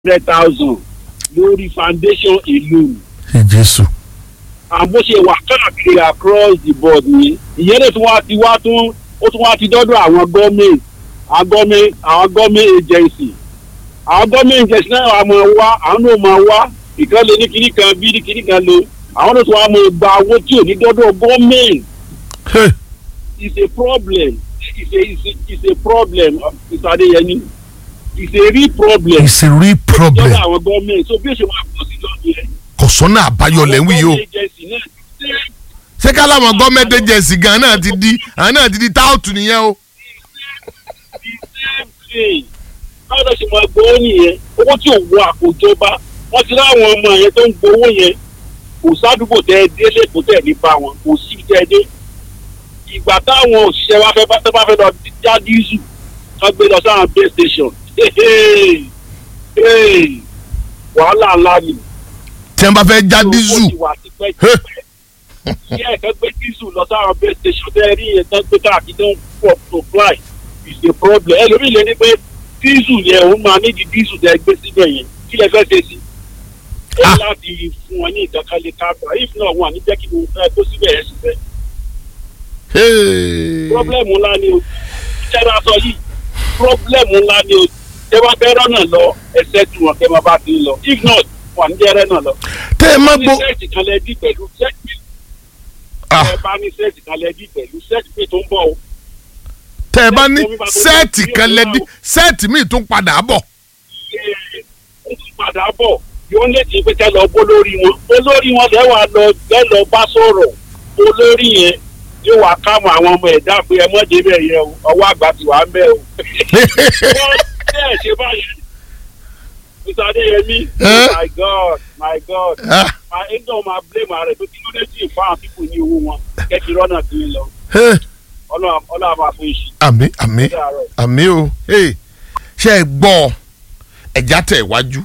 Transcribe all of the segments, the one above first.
hundred thousand lórí foundation ìlú jésù. àbó ṣe wà káàkiri across the board ni ìyẹn lè tún wá ti wá tún ó tún wá ti dọ́dọ̀ àwọn gọ́ọ̀mẹ̀ntì àwọn gọ́ọ̀mẹ̀ntì àwọn gọ́ọ̀mẹ̀ntì agency àwọn gọ́ọ̀mẹ̀ntì agency náà wà máa wá àwọn náà máa wá ìkan lè ní kinní kan bí ní kinní kan lè àwọn náà tún wá máa gba owó tí ò ní dọ́dọ̀ gọ́ọ̀mẹ̀ntì Hey, is a problem is a is a is a problem Mr. Adeyemi is a real problem it's a real problem. lọ́dọ̀ àwọn gọ́ọ̀mẹ̀ntì so bí ó ṣe wà pọ̀ sí lọ́dún yẹn. kò sọ́nà àbáyọ lẹ́wìn yìí o. Àwọn agency náà ti ṣe ṣé kálámọ̀ gọ́ọ̀mẹ̀ntì agency gan náà ti di àwọn náà ti di táùtù nìyẹn o. the same thing báwo ló ṣe máa gbowó nìyẹn owó tí ò wọ àkójọba wọ́n ti láwọn ọmọ yẹn tó ń gbowó yẹn kò sádùúgbò tẹ ẹ dé lẹ́kọ̀ọ́ tẹ̀ ní bá wọn kò sí tẹ ẹ dé ìgbà táwọn òṣìṣẹ́ wa fẹ́ bá tẹ́ bá fẹ́ lọ já dísù wọ́n gbé lọ sáwọn base station Hey, hey, wàhálà ńlá ni tí wọ́n bá fẹ́ já dísù. ó ti wà tipẹ́tipẹ́ sí ẹ̀ka gbé dísù lọ sáwọn base station tẹ́ ẹ rí yẹn tán gbé káàkiri tó ń pọ̀ supply is a problem ẹlòmíì lè ní pé dísù yẹn òun máa nídìí dísù tẹ́ ẹ gbé síbẹ̀ yẹn kí lẹ fẹ́ ṣe sí ẹ Ah. láti fún wọn ní ìdákalẹ̀ káàkiri if not wọn à ní jẹ́ kí mo fẹ́ tó síbẹ̀ yẹn ṣiṣẹ́ Hey. problem ńlá ni o ìjọba sọ yìí problem ńlá ni o tẹ bá fẹ́ rọ́nà lọ ẹsẹ̀ tí wọn kẹ́ máa bá ti ń lọ if not wọn à ní jẹ́ rẹ́nà lọ tẹ́ ẹ má ní gbọ́. sẹ́ẹ̀tì kan lẹ dí pẹ̀lú sẹ́ẹ̀tì Ah, ẹ bá ní sẹ́ẹ̀tì kan lẹ dí pẹ̀lú sẹ́ẹ̀tì pé tó ń bọ̀ o tẹ́ ẹ bá ní sẹ́ẹ̀tì kan lẹ́dí sẹ́ẹ̀tì míì tún padà bọ̀. ṣe ó tún padà bọ̀ yóò lè ti pé kẹ́ lọ bó lórí wọn olórí wọn lẹ́wà lọ lẹ́lọ bá sọ̀rọ̀ olórí yẹn yóò wá kámọ àwọn ọmọ ẹ̀dá pé ẹ mọ́ débẹ̀ yẹn o ọwọ́ àgbà ti wà ń bẹ̀ o wọ́n bẹ́ẹ̀ ṣe báyẹn Mr. Adeyemi Eh? my God my God Ah, my angel ma blame ààrẹ tó kí ló dé tí ì fáwọn pípò ní owó wọn kẹ́kì rọ́nà sí i lọ hey, ọlọ́run ọlọ́run máa fún iṣẹ́ àmì àmì sí àárọ̀. àmì o hey, ṣe é gbọ́ ẹ̀já tẹ̀ wájú.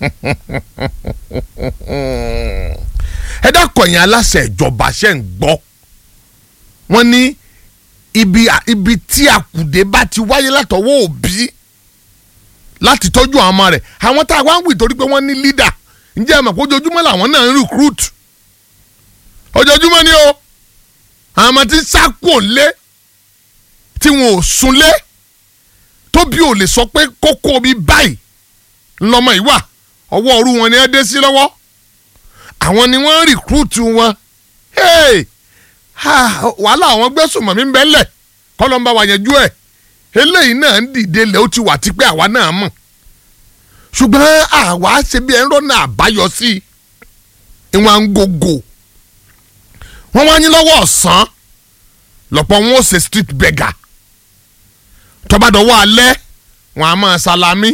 ẹ dákọ̀yìn aláṣẹ ìjọba ṣe ń gbọ́ wọ́n ní ibi ibi tí àkùdé bá ti wáyé látọwọ́ òbí láti tọ́jú àwọn ọmọ rẹ̀ àwọn tá a wá ń wì torí pé wọ́n ní leader ǹjẹ́ ẹ mọ̀ pé ojoojúmọ́ làwọn náà ń recruit ojoojúmọ́ ni o àwọn ọmọ tí ń sá kò lé tí wọn ò sunlé tóbi ò lè sọ pé kókó mi báyìí ńlọmọ yìí wà ọwọ́ ọrú wọn ni ẹ dé sí lọ́wọ́ àwọn ni wọ́n ń recruit wọn hey! ha, wàhálà àwọn gbẹ́sùnmọ̀ mi ń bẹ́lẹ̀ kọ́lọ́mbà wà yẹn jú ẹ̀ eléyìí náà ń dìde lẹ̀ ó ti wà tipẹ́ àwa náà mọ̀ ṣùgbọ́n àwa ṣe bí ẹ̀rọ náà àbáyọ sí i ìwọ̀n ń gògò wọ́n wá ní lọ́wọ́ ọ̀sán lọ́pọ̀ wọn ó ṣe street beggar tọ́bàdọ̀wọ́ alẹ́ wọn a máa salami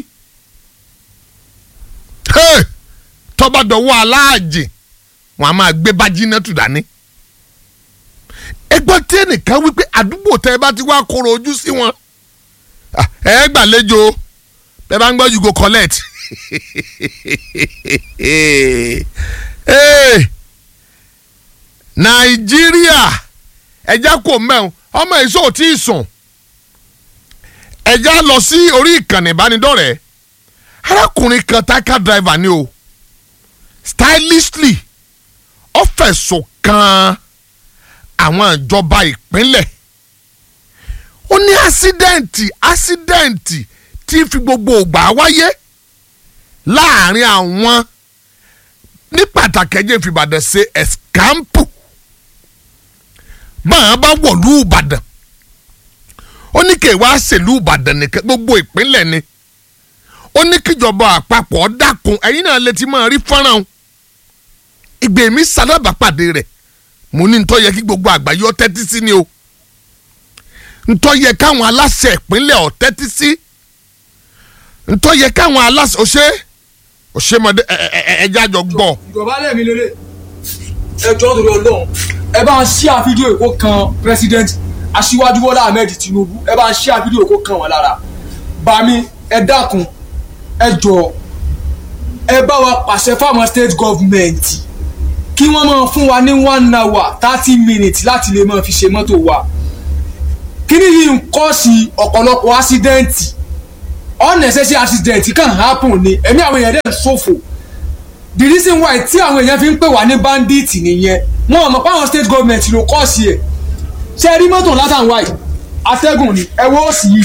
Hey! tọ́bàdọ̀wọ́ aláàjì wọn a máa gbé bájínátù dání ẹgbọ́n tí ẹnìkan wípé àdúgbò tẹ́ ẹ bá ti wá kóró ojú sí wọn Ah, ẹ gbàlejò bẹ́ẹ̀ bá ń gbọ́ you go collect Hey! nàìjíríà ẹja kò mẹ́un ọmọ èso tí ì sùn ẹja lọ sí orí ìkànnì ìbánidọ́rẹ̀ẹ́ arákùnrin kan táká driver ni o stylishly ó fẹ̀sùn kan àwọn ìjọba ìpínlẹ̀ ó ní ásídẹ́ǹtì ásídẹ́ǹtì tí fi gbogbo ògbà wáyé láàrin àwọn ní pàtàkì ẹjẹ ìfìbàdàn ṣe ẹ̀skámpù báwọn bá wọ̀lú ìbàdàn ó ní kí wàá ṣèlú ìbàdàn nìkan gbogbo ìpínlẹ̀ ni ó ní kíjọba àpapọ̀ dákun ẹ̀yin náà lè ti máa rí fọ́nrán o ìgbè mi sálábàpàdé rẹ̀ mo ní ntọ́ yẹ kí gbogbo àgbáyé ọ tẹ́tí sí ni o ntọ́ yẹ káwọn aláṣẹ ìpínlẹ̀ ọ tẹ́tí sí ntọ́ yẹ káwọn aláṣẹ ọ̀ṣẹ́ ọ̀ṣẹ́mọdé ẹ̀ẹ́dẹ́ àjọ gbọ́. ìjọba lẹ́ẹ̀mí lélẹ̀ ẹ jọ́ torí ọlọ́run ẹ bá ń ṣíà fídíò èkó kan president aṣíwájú bọ́lá ahmed tinubu ẹ bá ń ṣíà fídíò èkó kan wọn lára bami ẹ dákun ẹ jọ ẹ bá wa pàṣẹ fáwọn state government kí wọ́n máa fún wa ní one hour thirty minutes láti lè máa fi ṣe mọ́tò wa kíní yìí ń kọ́ sí ọ̀pọ̀lọpọ̀ ásídẹ́ǹtì unnecessary accident kan happen ni ẹ̀mí àwọn èèyàn dẹ̀ ṣòfò the reason why tí àwọn èèyàn fi ń pè wá ní bandit nìyẹn wọn ò mọ̀ pé àwọn state government ló kọ́ sí ẹ̀ ṣe rí mọ́tò látàn wáyé atẹ́gùn ni ẹ̀wọ́ òsì yìí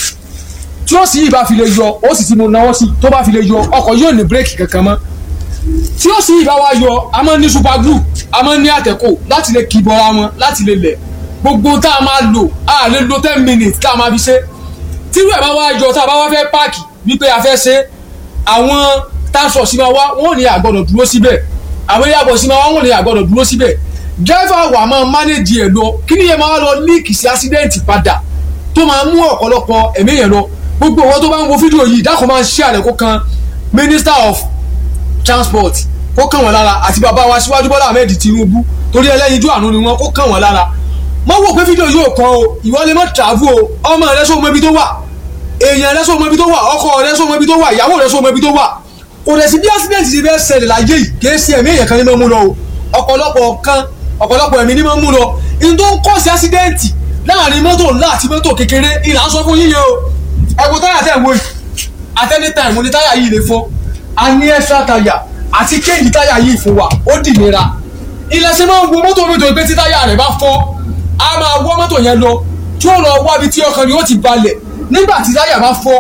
tí òsì yìí bá fi lè yọ ó sì ti mo náwó sí tó bá fi lè yọ ọkọ̀ yóò ní bírèkì kankan mọ́ tí òsì yìí bá wá yọ a máa ní super glue a máa ní àtẹ̀kò láti lè kì bọ́ra wọn láti lè lẹ̀ gbogbo tá a máa lò a lè lo ten minutes tá a máa fi ṣe tírú ẹ̀ bá wá yọ tá a bá wá fẹ́ páàkì wípé a fẹ́ ṣe àwọn táṣọ̀ sí máa wá wọn ò ní àgbọ̀dọ̀ dúró síbẹ̀ àwọn yàbọ̀ sí máa wá wọn ò ní àgbọ̀dọ̀ dúró síbẹ̀ dírẹ́fà wà máa mánéjì ẹ̀ lọ kí ni yẹn máa lọ líìkì sí ásídẹ́ǹtì padà tó máa mú ọ̀pọ̀lọpọ̀ ẹ̀mí yẹn lọ gbogbo owó tó bá ń wo fídíò yìí dákun máa ń ṣe àlẹ́ kó kan minister of transport kó kàn wọ́n lára àti bàbá wa síwájú bọ́lá ahmed tinubu torí ẹlẹ́yinjú àánú ni wọ́n kó kàn wọ́n lára mọ́ wò pé fídíò yóò kan o ìwọ lè mọ́ travel o ọmọ rẹ sọ mọ ibi tó wà èèyàn rẹ sọ mọ ibi tó wà ọkọ rẹ sọ mọ ibi tó wà ìyàwó rẹ sọ mọ ibi tó wà kò dẹ̀ sí bí accident ti fẹ́ ṣẹlẹ̀ láyé yìí kì í ṣe ẹ̀mí èèyàn kan ní mọ́ mú lọ o ọ̀pọ̀lọpọ̀ kan ọ̀pọ̀lọpọ̀ ẹ̀mí ní mọ́ mú lọ in tó ń kọ́ sí accident láàrin mọ́tò ńlá àti mọ́tò kékeré ìlà ń sọ fún yíyẹ o ẹ̀wọ̀n táyà tẹ̀ wọ́n yìí at any time mo ní táyà yìí lè fọ́ a ní extra táyà àti kéèjì táyà yìí fún wa ó dì nira ilẹ̀ ṣe máa ń wo mọ́tò mi tó pé tí táyà rẹ̀ bá fọ́ a máa wọ́ mọ́tò yẹn lọ tí ó lọ wábi tí ọkàn ni ó ti balẹ̀ nígbà tí táyà bá fọ́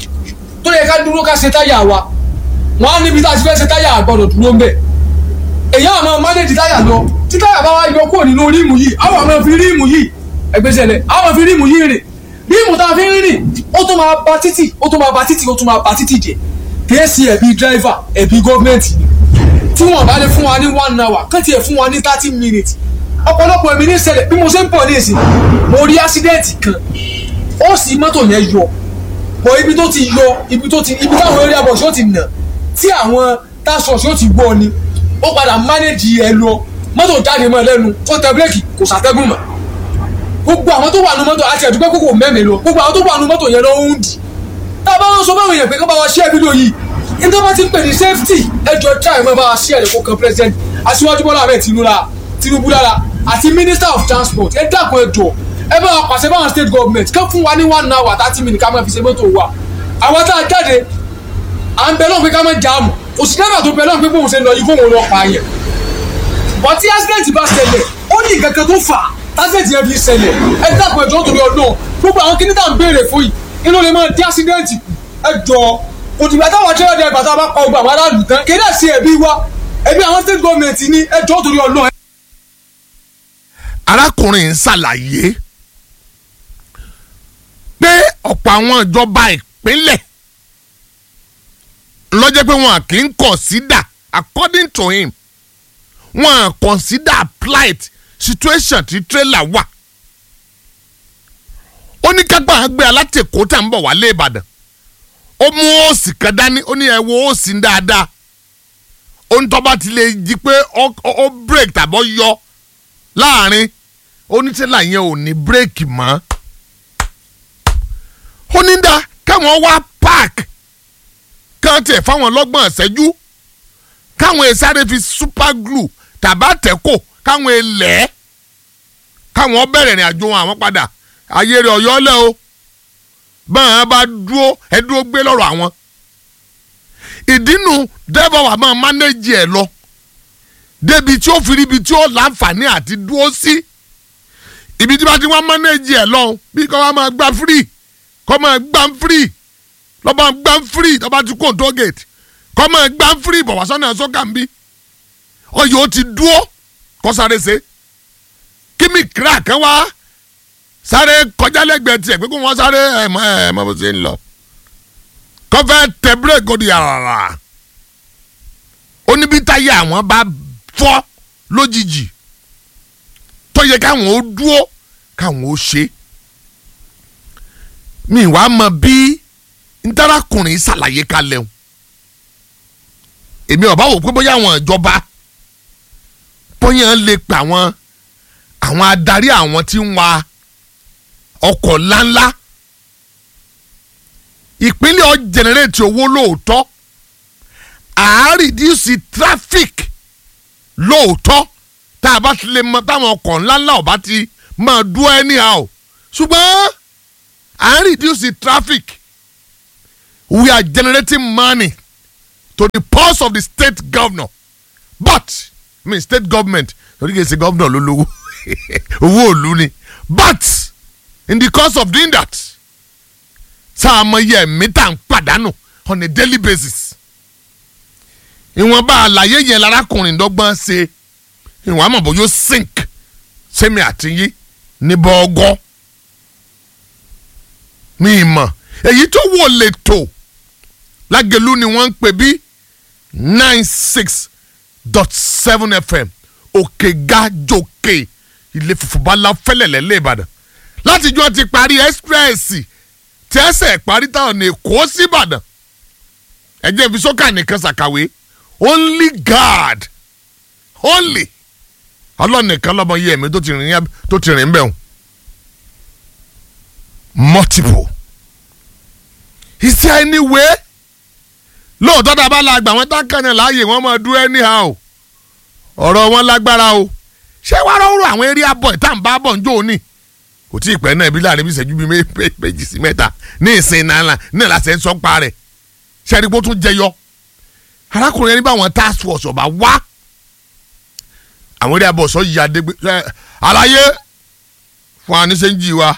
tó yẹ ká dúró ká ṣe táyà wa wọ́n á níbi tá a ti fẹ́ ṣe táyà àgbọ̀dọ̀ dúró ń bẹ̀ èyí àwọn mánéjì táyà lọ tí táyà bá wá yọ kúrò nínú ríìmù yìí àwọn àmọ́ fi ríìmù yìí ẹgbẹ́sẹ̀lẹ̀ àwọn fi ríìmù yìí rìn ríìmù tá a fi ń rìn ó tún máa ba títì ó tún máa ba títì ó tún máa ba títì jẹ kìí ṣe ẹ̀bi dírẹ́fà ẹ̀bi gọ́ọ̀mẹ̀ntì ni tí wọ́n bá lè fún wa ní one hour kán tiẹ̀ fún wa ní thirty minutes ọ̀pọ̀lọpọ̀ ẹ̀mí ní ṣẹlẹ̀ bí mo ṣe ń pọ̀ ní ìsìn mo rí ásídẹ́ǹtì kan ó sì mọ́tò yẹn yọ bọ̀ ibi tó ti yọ ibi tó ti ibi táwọn eré abọ̀ ṣó ti nà tí àwọn táṣọ̀ ṣó ti gbọ́ ni ó padà mánéjì ẹ lọ mọ́tò jáde mọ́ ẹ lẹ́nu ó tẹ bírèkì kò sàtẹ́gùn mọ́ gbogbo àwọn tó wà nù mọ́tò àti ẹ̀dúgbẹ́ kókò mẹ́rin lọ gbogbo àwọn tó wà nù mọ́tò yẹn lọ ń dì tá a bá wọn sọ báwọn èèyàn pé kó bá wa ṣe fídíò yìí nígbà wọn ti ń pè ní safety ẹjọ try mọ bá wa ṣe ẹ̀rẹ̀ kó kan president aṣíwájú bọ́lá ahmed tinubu lára àti minister of transport ẹ dákun ẹ jọ ẹ bá wa pàṣẹ báwọn state government kán fún wa ní one hour thirty minutes ká máa fi ṣe mọ́tò wa àwọn tá a jáde à ń bẹ lọ́n pé ká máa jáàmù òsì dábà tó bẹ lọ́n pé bóun ṣe lọ yìí kóun lọ pààyàn bọ́ tí accident bá ṣẹlẹ̀ ó ní ìkankan tó fà á accident yẹn fi ṣẹlẹ̀ ẹ dákun ẹ jọ torí ọdún gbogbo àwọn kíní tá à ń béèrè fún yìí inú lè máa dí accident kù ẹ jọ òtùgbà táwọn tẹ́lẹ̀ dẹ́ bàtà bá pa ọgbà àwọn aráàlú tán kéde sí ẹbí wa ẹbí àwọn state government ní ẹ jọ torí ọdún arákùnrin ń ṣàlàyé pé ọ̀pọ̀ àwọn ìjọba ìpínlẹ̀ lọ́jọ́ pé wọn kì í consider according to him wọn consider plight situation tí trailer wà ó ní kápá gbé alátẹ̀kọ́ tá à ń bọ̀ wálé ìbàdàn ó mú òsì kan dání ó ní ẹ wo òsì dáadáa ó ń tọ́ba ti lè jí pé ó break tàbọ̀ yọ láàrin onítẹ̀lá yẹn ò ní bírèkì mọ́ ó ní dá káwọn wá park kán tẹ̀ fáwọn lọ́gbọ̀n ṣẹ́jú káwọn èsáré fi super glue tàbá tẹ́kọ̀ káwọn èlẹ́ káwọn bẹ̀rẹ̀ ìrìn àjò àwọn padà ayé rẹ̀ ọ̀yọ́ lẹ́ o báwọn bá dúró ẹ dúró gbé lọ́rọ̀ àwọn ìdínú dẹ́bọ̀ wà máa mánéjì ẹ̀ lọ débi tí ó fi ríbi tí ó láǹfààní àti dúró sí ibi tí bá ti wá mánéjì ẹ̀ lọ bí kò wá máa gbá free kò máa gbá free lọ́ba gbá free lọ́ba ti kó tó gate kò máa gbá free bọ̀ wá sọ́nà sọ́kà ń bí ọyọ ó ti dúró kó sáré ṣe kí mi kíra kan wá sáré kọjá lẹ́gbẹ̀ẹ́ tiẹ̀ pé kó wọ́n sáré ẹ̀ mọ́ ẹ̀ mọ́ bó ṣe ń lọ kó fẹ́ tẹ bírèkì ó di àràrà ó ní bí táyà àwọn bá fọ́ lójijì tó yẹ káwọn ó dúró káwọn ó ṣe mi wàá mọ bí ntarakùnrin ṣàlàyé kalẹ̀ o èmi ọba wò pé bóyá àwọn ìjọba bóyá lè pa àwọn àwọn adarí àwọn tí ń wa ọkọ̀ ńláńlá ìpínlẹ̀ ọ̀ jẹnẹrétì owó lóòótọ́ àárídìísì traffic lóòótọ́ tá a bá ti lè mọ táwọn ọkọ̀ ńláńlá ọba ti máa dúró anyhow ṣùgbọ́n à ń reduce traffic we are generating money to the purse of the state governor but I mean state government torí kìí ṣe governor ló lówó owó òlu ni but in the course of doing that sáà mọ iye ẹ̀mí tá à ń pàdánù on a daily basis ìwọ̀nba àlàyé yẹn lárakùnrin dọ́gbọ́n ṣe ìwọ̀n àmọ̀ bó yóò sink sẹ́mi àtìyí ní bọ́ọ̀gọ́ mi mọ̀ èyí tó wò lè tò lágẹ̀lú ni wọ́n ń pè bí nine six dot seven fm òkè gájòkè ilé fùfúbálá fẹ́lẹ̀lẹ́ lé ìbàdàn látijọ́ ti parí ẹ́sprẹ́ẹ̀sì tí ẹsẹ̀ parí táwọn ní èkó síbàdàn ẹ̀jẹ̀ fi sọ́kà nìkan ṣàkàwé only God only ọlọ́nìkan lọ́mọ yẹ ẹ̀mí tó ti rìn tó ti rìn bẹ́ẹ̀ multiple is there any way lóòótọ́ tá a bá la gbà wọ́n tákànnà láàyè wọ́n máa dúró anyhow ọ̀rọ̀ wọn lágbára o ṣé wàá rọrùn àwọn area boy tá à ń bá bọ̀ ń jó ní kò tí ì pẹ́ náà ibi láàrin bí ìṣẹ́jú bíi méjì sí mẹ́ta ní ìsìn náà náà láti ẹ̀ ń sọ pa rẹ̀ ṣé ẹni pé ó tún jẹyọ arákùnrin ẹni báwọn task force ọba wá àwọn area boy sọ yìí adégbé àlàyé fún wa ní sẹ́ńjì wa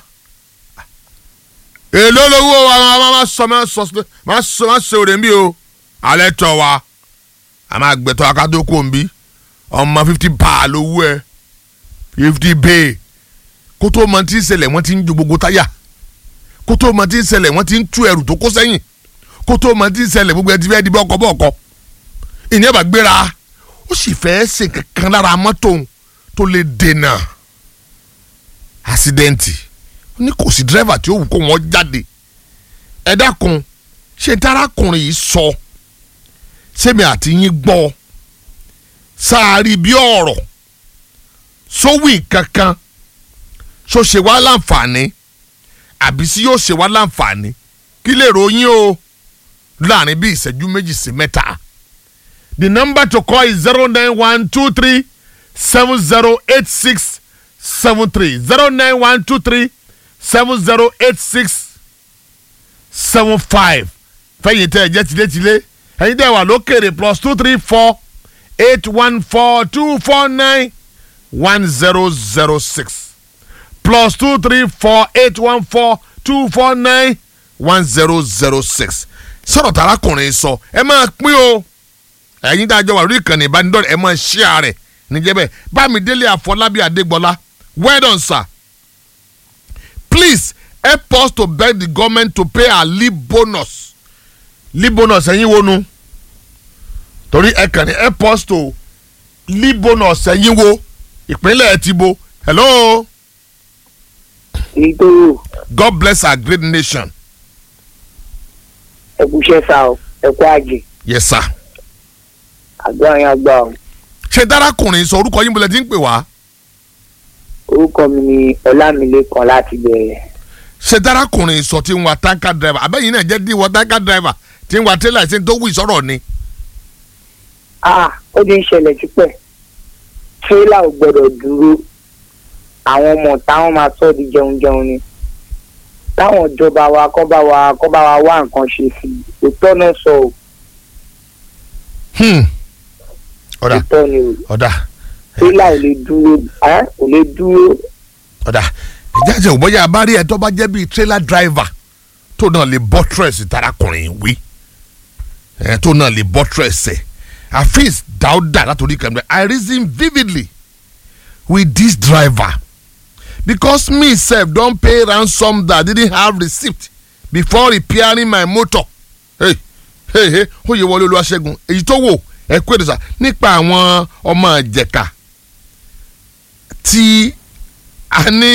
èló lówó wa máa sọ máa sọ máa sọ máa sọ òrè ń bí o alẹ́ tọ̀ wa a máa gbẹ̀tọ̀ akadókò ń bí ọmọ fifty pa lówó ẹ fifty bay kó tó mọ tí ń ṣẹlẹ̀ wọ́n ti ń ju gbogbo táyà kó tó mọ tí ń ṣẹlẹ̀ wọ́n ti ń tú ẹrù tó kó sẹ́yìn kó tó mọ tí ń ṣẹlẹ̀ gbogbo ẹ ti fẹ́ di bọ́ọ̀kọ́ bọ́ọ̀kọ́ ìyẹn bá gbéra ó sì fẹ́ ṣe kankan lára mọ́tò tó lè dènà àṣídẹ́ǹtì ní kò sí dírẹ́fà tí ó wù kó wọ́n jáde ẹ dákun ṣé tarakùnrin yìí sọ sẹ́mi àti yín gbọ́ sáárì bí ọ̀rọ̀ sówì kankan so ṣe wá láǹfààní àbí sí yóò ṣe wá láǹfààní kí lè ròyìn o láàrin bí ìṣẹ́jú méjì sí mẹ́ta. the number to call is zero nine one two three seven zero eight six seven three zero nine one two three seven zero eight six seven five fẹ́yìn tẹ́ ẹ jẹ́ tilétilé ẹ̀yin tẹ́ wà lókèrè plus two three four eight one four two four nine one zero zero six plus two three four eight one four two four nine one zero zero six sọ̀rọ̀ tarakùnrin sọ ẹ máa pín o ẹ̀yin tá a jọ wà lórí ìkànnì ìbánidọ́rẹ̀ ẹ máa share rẹ̀ níjẹ́bẹ̀ bámidélé àfọlábí adégbọlá well done sir please help us to beg the government to pay our leave bonus leave bonus ẹ̀yin wo nu torí ẹ kàn ní help us to leave bonus ẹ̀yin wo ìpínlẹ̀ ti bo hello. ìgbòho God bless our great nation. ẹkúṣẹ́ sá o ẹkú àjè yes sir. àgbà yẹn àgbà o ṣé dárákùnrin sọ orúkọ yín bọ́lẹ̀ tí ń pè wá. orúkọ mi ni ọlámilékan láti bẹ̀rẹ̀ ṣé dárákùnrin sọ tí ń wa tanker driver abẹ́yìn náà jẹ́ dín wọ tanker driver tí ń wa trailer ṣe tó wù ìsọ̀rọ̀ ni. ah ó ti ń ṣẹlẹ̀ tipẹ́ tírélà ò gbọ́dọ̀ dúró àwọn ọmọ táwọn máa sọ di jẹun jẹun ni táwọn ìjọba wa kọ́ bá wa kọ́ bá wa wá nǹkan ṣe sí i òótọ́ náà sọ ò Hmm. ọ̀dà òótọ́ ni o ọ̀dà tírélà ò lè dúró ẹ́ ò lè dúró ọ̀dà ìjà jẹ́ òbọ̀yà abárí ẹ̀ tó bá jẹ́ bíi trailer driver tó náà lè buttress dárákùnrin wí ẹ̀ tó náà lè buttress ẹ̀ afis dauda látòrí kan bẹ́ẹ̀ I reason vividly with this driver because me sef don pay ransom that didn't have receipt before repairing my motor hey hey hey ó yẹ wọlé olúwaṣẹ́gun èyí tó wò ẹ kú èdè sá nípa àwọn ọmọ ìjẹ̀ka tí a ní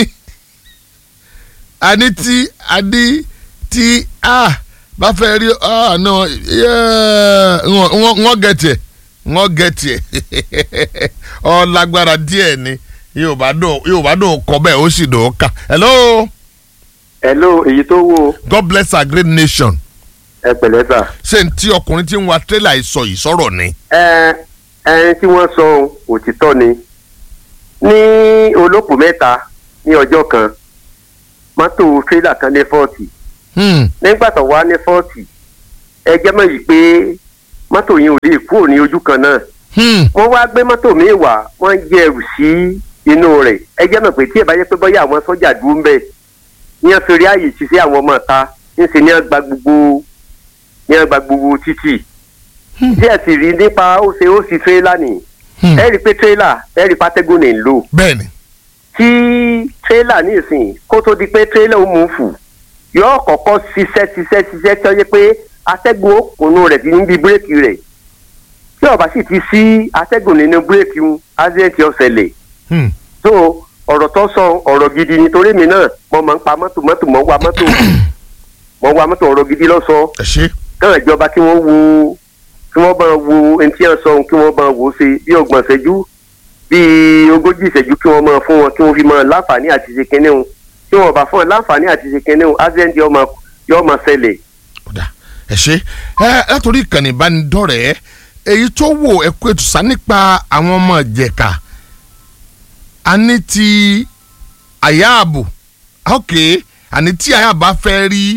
a ní tí a ní tí a bá fẹ́ rí ah no yeah, wọ́n wọ́n gẹ̀tì ẹ̀ wọ́n gẹ̀tì ẹ̀ ọ lágbára díẹ̀ ni yóò bá dùn yóò bá dùn kọ bẹ́ẹ̀ ó sì dùn ó kà hello hello èyí tó wò God bless our great nation ẹ pẹ̀lẹ́ sà. ṣé n tí ọkùnrin tí ń wa tírélà yìí sọ yìí sọ̀rọ̀ ni. ẹ ẹni tí wọ́n sọ òtítọ́ ni ní olóòpù mẹ́ta ní ọjọ́ kan mọ́tò tírélà kan ní fọ́ọ̀tì Hmm. nígbà tó wá ní fọ́ọ̀tì ẹ jẹ́ mọ̀ yìí pé mọ́tò yẹn ò lè kúrò ní ojú kan náà Hmm. wọ́n wá gbé mọ́tò míì wá wọ́n ń jẹ ẹrù sí inú rẹ̀ ẹ jẹ́ mọ̀ pé tí ẹ bá yẹ pé bọ́yá àwọn sọ́jà dúró ń bẹ̀ ní wọ́n fi rí àyè sí sí àwọn ọmọ ta ńṣe ní wọ́n gba gbogbo ní wọ́n gba gbogbo títì tí ẹ sì rí nípa ó ṣe ó sì tírélà nì Hmm. ẹ rí i pé tírélà ẹ rí i pátẹ́gùn ní ń lò bẹ́ẹ̀ni tí tírélà ní ìsìn kó tó di pé tírélà ó mú fù yóò kọ́kọ́ ṣiṣẹ́ ṣiṣẹ́ ṣiṣẹ́ tí ó yẹ pé atẹ́gùn òkùnú rẹ̀ ti níbi bírèkì rẹ̀ tí ó bá sì ti sí atẹ́gùn nínú bírèkì ń ásídẹ̀ntì ó ṣẹlẹ̀ Hmm. so ọ̀rọ̀ tó sọ ọ̀rọ̀ gidi nítorí mi náà mo máa ń pa mọ́tò mọ́tò mọ́ wa mọ́tò mọ́ wa mọ́tò ọ̀rọ̀ gidi lọ́sọ̀ọ́ ẹ ṣe káwọn ìjọba kí wọ́n wo kí wọ́n bá wo ẹni tí wọ́n sọ kí wọ́n bá wo ṣe bí ọgbọ̀n ìṣẹ́jú bí ogójì ìṣẹ́jú kí wọ́n máa fún wọn kí wọ́n fi máa láǹfààní àti ṣe kinní wọn tí wọ́n bá fún wọn láǹfààní àti ṣe kinní wọn accident yóò máa yóò máa ṣẹlẹ̀. ọ̀dà ẹ ṣe ẹ látòrí ìkànnì ìbánidọ́rẹ̀ẹ́ èyí tó wò ẹ kó ètò sá nípa àwọn ọmọ ìjẹ̀ka a ní ti àyààbò ok àní tí àyààbò bá fẹ́ rí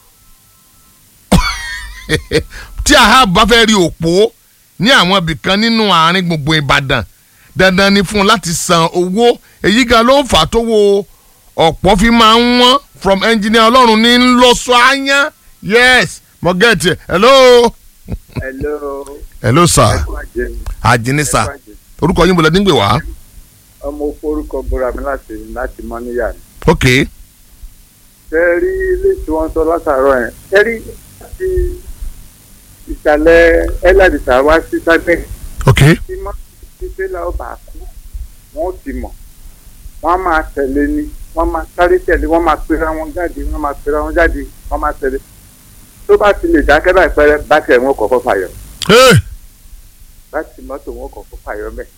tí àyààbò bá fẹ́ rí òpó ní àwọn ibìkan nínú àárín gbùngbùn Ìbàdàn dandan ni fún un láti san owó èyí gan ló ń fà á tó wo ọ̀pọ̀ fi máa ń wọ́n from engineer ọlọ́run ní ńlọsọ àyàn yes mo get it hello. hello hello sir ẹkún àjẹmí àjìní sir orúkọ yín bọ̀lẹ́ nígbè wá. ọmọ forúkọ búra mi láti láti mọ níyà ni. ok ṣe rí ilé tí wọ́n sọ látàárọ̀ yẹn ṣe rí láti ìsàlẹ̀ ẹlẹ́dìsá wá sí sábẹ́ ok tí mọ́ tí tẹ́lá ọba kú wọ́n ti mọ̀ wọ́n á máa tẹ̀lé ni wọ́n máa sáré tẹ̀lé wọ́n máa pera wọn jáde wọ́n máa pera wọn jáde wọ́n máa tẹ̀lé tó bá ti lè dákẹ́ láì pẹ́rẹ́ bátìrì wọn kọ̀ọ̀kan fàyọ̀ hey. láti mọ́tò wọn kọ̀ọ̀kan fàyọ̀ mẹ́.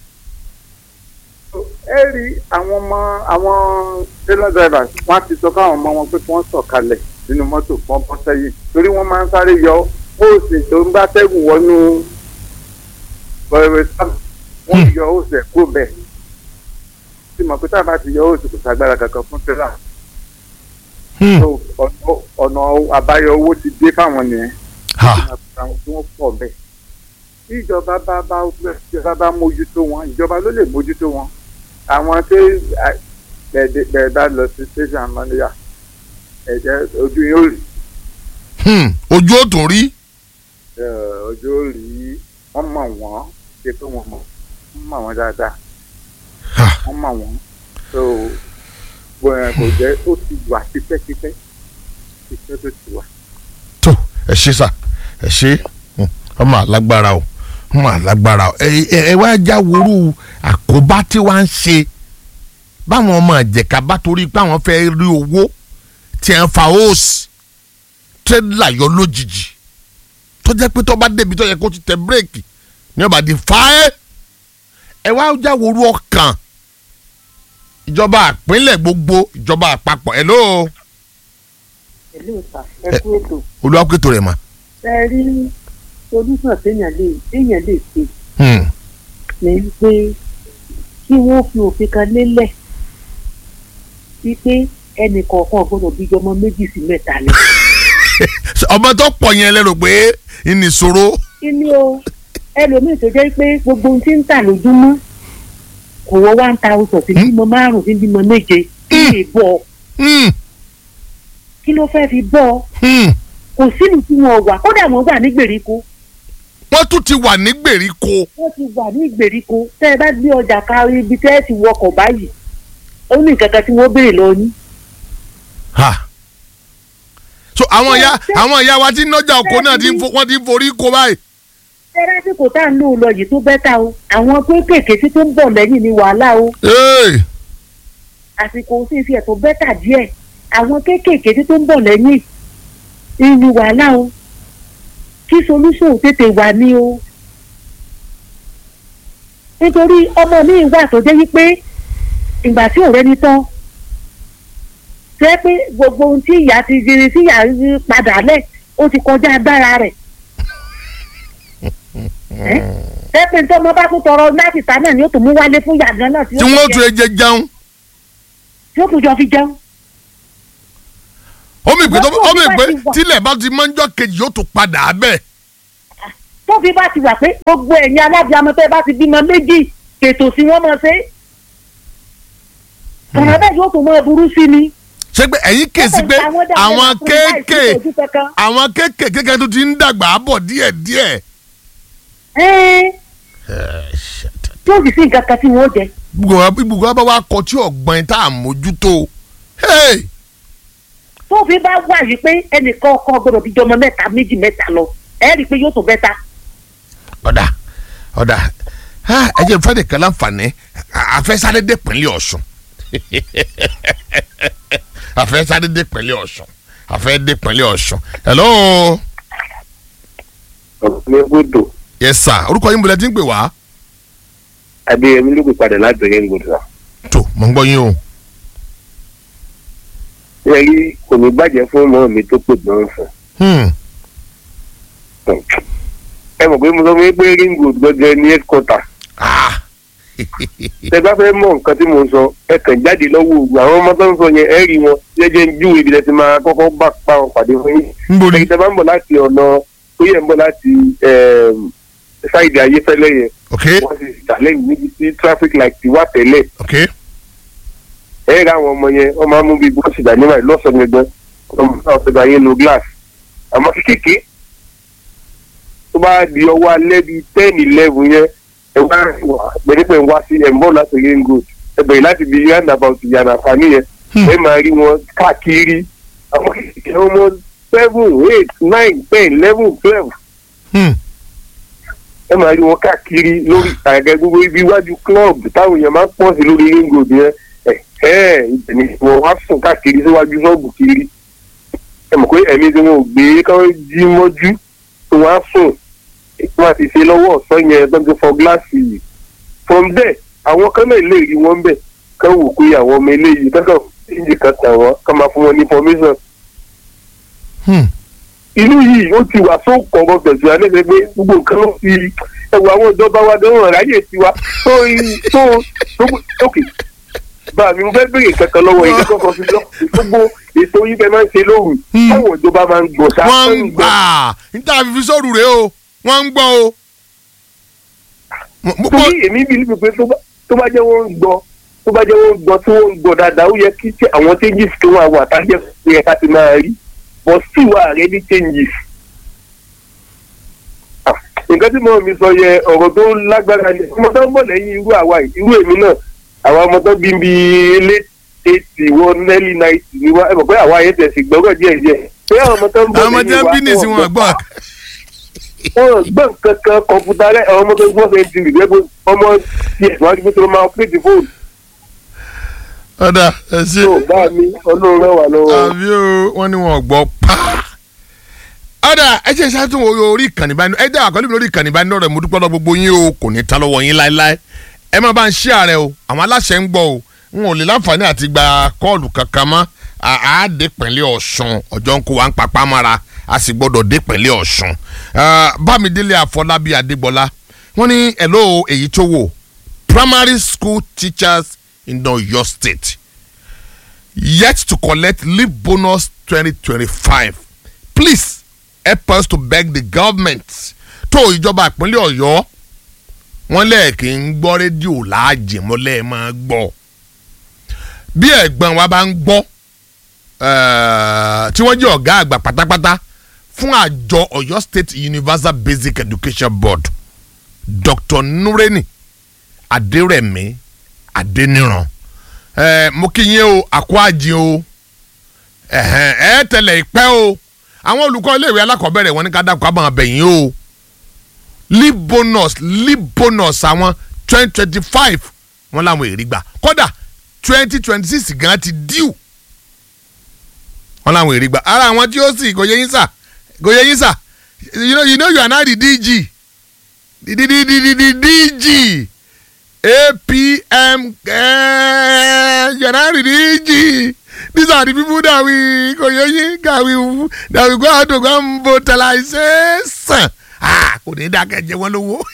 ẹ rí àwọn ọmọ àwọn tailor drivers wọ́n á ti sọ káwọn ọmọ wọn pé kí wọ́n sọ̀kalẹ̀ nínú mọ́tò fún ọbọ̀ sẹ́yìn torí wọ́n máa ń sáré yọ hóòsì tó ń bá tẹ́gùn wọnú bọ̀rẹ̀ sáà wọ́n yọ hóòsì ẹ̀ kúrò bẹ́ẹ̀ tí mọ̀ pé tá a bá ti yọ hóòsì kò sagbára kankan fún tẹ́lá Hmm. so ọ̀nà ọ̀nà àbáyọ owó ti dé fáwọn nìyẹn ha àwọn tí wọ́n pọ̀ bẹ́ẹ̀. tí ìjọba bá bá ìjọba bá mójútó wọn ìjọba ló lè mójútó wọn. àwọn tí bẹ̀ẹ̀ bá lọ sí station manager ẹ̀jẹ̀ ojú yóò rí hmm. ojú ò tún rí eh, ojú yóò rí wọ́n mọ̀ wọ́n ṣe pé wọ́n mọ̀ wọ́n mọ̀ wọ́n dáadáa ha wọ́n mọ̀ wọ́n so bóyá kò jẹ́ ó ti wà tipẹ́tipẹ́ tipẹ́ tó ti wà. tó ẹ ṣe sà ẹ ṣe Hmm. ọmọ alágbára o ọmọ alágbára o ẹ ẹ- ẹ wá já worú àkóbá tí wàá ń ṣe báwọn ọmọ ìjẹ̀ka bá torí pé àwọn fẹ́ rí owó tí ẹ̀ ń fa hóòsì tírélà yọ lójijì tó jẹ́ pé tó bá débi tó yẹ kó ti tẹ bírèkì ní ọba di fáẹ́ ẹ wá já worú ọkàn ìjọba àpínlẹ̀ gbogbo ìjọba àpapọ̀ ẹ̀ ló pẹ̀lú ìta ẹkú ètò olùwàpẹ̀tò rẹ̀ mà. ẹ rí solúsàn téèyàn lè téèyàn lè ṣe Hmm. ní pé kí wọ́n fi òfin kan lélẹ̀ wípé ẹnì kọ̀ọ̀kan gbọ́dọ̀ bí ọmọ méjì sí mẹ́ta ni. ọmọ tó pọ̀ yẹn lẹ́rù pé ìnìṣòro kíni o ẹlòmíì tó jẹ́ pé gbogbo ohun tí ń tà lójúmọ́ kò wọ one thousand sí bímọ márùn-ún sí bímọ méje kí lè bọ̀ ọ́ Hmm, kí ló fẹ́ fi bọ́ ọ hmm. kò sínú tí wọn wà kódà wọn wà ní gbèríko wọ́n tún ti wà ní gbèríko wọ́n ti wà ní ìgbèríko tẹ́ ẹ bá gbé ọjà ka ibi tẹ́ ẹ ti wọkọ̀ báyìí ó ní nǹkan kan tí wọ́n béèrè lọ ní. Ha. so àwọn ìyá àwọn ìyá wa tí nọjà oko náà ti ń fo- wọ́n ti ń forí ko báyìí. tẹ́lá tí kò tá à ń lò lọ yìí tó bẹ́tà o àwọn kéékèèké tí tó ń bọ̀ lẹ́yìn ni wàhálà o Hey. àsìkò sì fi ẹ̀tọ́ bẹ́tà díẹ̀ àwọn kéékèèké tí tó ń bọ̀ lẹ́yìn ni wàhálà o kí solution tètè wà ní o nítorí ọmọ mi wà tó jẹ́ wípé ìgbà tí ọ̀rẹ́ ní tán jẹ́ pé gbogbo ohun tí ìyá ti di tí ìyá rí padà lẹ̀ ó ti kọjá agbára rẹ̀ jẹ́ pé nítorí ọmọ bá tún tọrọ láti ta náà ni ó tún mú wálé fún yàgàn náà tí wọ́n tún ẹjẹ jẹun. tí ó tún jọ fi jẹun. ó mi pé tó ó mi Wọ́n pé tó bí bá ti wà. tílẹ̀ bá ti mọ́jọ́ kejì yóò tún padà bẹ́ẹ̀. tó fi bá ti wà pé gbogbo ẹ̀yin alábìàmọ tẹ́ bá ti bímọ méjì kètò sí wọ́n mọ̀ ṣe. ọ̀rọ̀ bẹ́ẹ̀ yóò tún mọ burú sí ni. ṣé pé ẹ̀yin kèsì pé àwọn kéèké àwọn kéèké kéèké tó ti ń dàgbà bọ̀ díẹ̀díẹ̀. tí ó sì sí nǹkan kan tí wọ́n jẹ. ibùgbọ́ wa bá wa kọ tí ọ̀gbọ́n tá a mójútó. Hey! tó fi bá wà yìí pé ẹnìkan ọkọ gbọdọ̀ bí jọmọ mẹ́ta méjì mẹ́ta lọ ẹ rí i pé yóò tún bẹ́ta. ọ̀dà ọ̀dà ha, ẹ jẹ́ fẹ́ẹ́ nìkan láǹfààní àfẹ́sáré dé pínlẹ̀ ọ̀ṣun àfẹ́sáré dé pínlẹ̀ ọ̀ṣun àfẹ́ dé pínlẹ̀ ọ̀ṣun hello ọ̀gbìn gbọdọ̀ yes sir orúkọ yín bọ̀lẹ́ tí ń pè wá. adéyẹmí ló pè padà láti ọ̀yẹ́ gbọdọ̀ tó mọ̀ ń gbọ́ yín o. ṣe rí kò ní bàjẹ́ fún ọmọ mi tó pè gbọ́n fún Hmm. ẹ mọ̀ pé mo sọ fún yín pé ring road gbọ́dọ̀ ní headquarter Ah. tẹ bá fẹ́ mọ̀ nǹkan tí mo sọ ẹ kàn jáde lọ́wọ́ òògùn àwọn ọmọ tó ń sọ yẹn ẹ rí wọn jẹ́jẹ́ ń júwe ibi tẹ́ ti máa kọ́kọ́ bá pa wọn pàdé fún yín ń borí. ẹ̀yin tẹ́ bá ń bọ̀ láti ọ̀nà tó yẹ ń bọ̀ láti ṣáìdì ayéfẹ́lẹ́ yẹn ok wọ́n ti challenge níbi tí traffic light ti wà tẹ́lẹ̀ ok ẹ ra àwọn ọmọ yẹn wọ́n máa ń mú bí bọ́ọ̀sì dání báyìí lọ́sàn-án gbẹgbẹ́ ọmọ náà fẹ́ bá yẹn lo glass àmọ́ kékeré tó bá di ọwọ́ alẹ́ bíi ten eleven yẹn ẹ wá wà gbẹdẹ́pẹ̀ ń wá sí ẹ̀ ń bọ̀ láti ring road ẹ bẹ̀rẹ̀ láti di roundabout ìyànà àfààní yẹn Hmm. ẹ máa rí wọn káàkiri àwọn kékeré ọmọ seven eight nine ten eleven twelve Hmm. ẹ máa rí wọn káàkiri lórí àgẹ gbogbo ibi iwájú club táwọn èèyàn máa ń pọ̀ sí lórí ring road yẹn ẹ ẹ ibẹ̀ ni wọn wá sùn káàkiri síwájú ṣọ́ọ̀bù kiri ẹ mọ̀ pé ẹ̀mí tí wọn ò gbé káwọn jí mọ́jú tí wọ́n á sùn wọn àti ṣe lọ́wọ́ ọ̀sán yẹn tó ń ti fọ gíláàsì yìí from there àwọn kan náà lè rí wọn bẹ̀ kán wò pé àwọn ọmọ eléyìí kankan ìjì kan tàn wọ́n kán máa fún wọn ní information Hmm. ìlú yìí ó ti wà tó kọ̀ọ̀kan pẹ̀sù alẹ́sẹ̀ pé gbogbo nǹkan ló fi ẹwà àwọn ìjọba wa dánwò ráyè tiwa tó tó tó tókè bá mi mo fẹ́ béèrè kankan lọ́wọ́ yìí kọ́kọ́ fi lọ gbogbo ètò yìí fẹ́ máa ń ṣe lóru Hmm. táwọn ìjọba máa ń gbọ́ sá wọ́n ń gbà níta fífi sóòrù rèé o wọ́n ń gbọ́ o. Mo- mo- torí èmi bí níbi pé tó bá- tó bá jẹ́ wọ́n ń gbọ́ tó bá jẹ́ wọ́n ń gbọ́ tí wọ́n ń gbọ́ dáadáa ó yẹ kí tí àwọn changes tó wà wà tájẹ́ pé ẹ̀ka ti máa rí but still wà rẹ ní changes. Ah, nǹkan tí mo mi sọ yẹ ọ̀rọ̀ tó lágbára ni ọmọ tó ń bọ̀ lẹ́yìn irú àwa yìí irú èmi náà àwa ọmọ tó bí bí late eighty wọ early ninety ni wá ẹ mọ̀ pé àwa yẹn tẹ̀sí gbọ́rọ̀ díẹ̀ díẹ̀ pé àwọn ọmọ tó ń bọ̀ àwọn ọmọ lẹ́yìn jẹ́ wa bínísì wọn gbọ́. wọn gbọ́n kankan kọ̀ǹpútà rẹ̀ àwọn ọmọ tó gbọ́ fẹ́ ti rìgbẹ́ pé ọmọ tiẹ̀ wọ́n ti gbé tó máa pèsè fóònù ọ̀dà ẹ ṣe tó bá mi ọlọ́run rẹ̀ wà lọ́wọ́. àbí o wọ́n ní wọn gbọ́ pa. ọ̀dà ẹ ṣe ṣáàtún orí ìkànnì bá ẹ jẹ́ àkọlé mi lórí ìkànnì bá lọ́rọ̀ mo dúpẹ́ lọ gbogbo yín o kò ní ta lọ́wọ́ yín láéláé ẹ má bá ń ṣí ààrẹ o àwọn aláṣẹ ń gbọ́ o n ò lè láǹfààní àti gba kọ́ọ̀lù kankan mọ́ à á dé pẹ̀lẹ́ ọ̀ṣun ọjọ́ ń kó wa ń papá mára a sì gbọ́dọ̀ dé pẹ̀lẹ́ ọ̀ṣun Ah, bámidélé àfọlábí adégbọlá wọ́n ní hello èyí tó wò primary school teachers in Oyo state yet to collect leave bonus 2025 please help us to beg the government tó ìjọba ìpínlẹ̀ ọ̀yọ́ wọ́n lẹ́ẹ̀kì ń gbọ́ rédíò láàjì mọ́lẹ́ máa gbọ́ bí ẹ̀gbọ́n wa bá ń gbọ́ eh, tí wọ́n jẹ́ ọ̀gá àgbà pátápátá fún àjọ ọ̀yọ́ state universal basic education board dr nureni adérẹ̀mí adéníran ẹ mo kí yín o àkó àjìn o ẹhẹn ẹ tẹlẹ ìpẹ́ o àwọn olùkọ́ iléèwé alákọ̀ọ́bẹ̀rẹ̀ wọn ní ká dákọ̀ àbọ̀n abẹ̀yìn o leave bonus leave bonus àwọn twenty twenty five wọn làwọn èrì gbà kódà twenty twenty six gan ti díù wọn làwọn èrì gbà ara àwọn tí ó sì kò yẹ yín sà kò yẹ yín sà you know you know you are now the DG the the the the the DG APM uh, January DG. These are the people that we koyoyi that we that we go out to go and vocalize. Ah, kò ní dákẹ́ jẹ wọ́n lówó.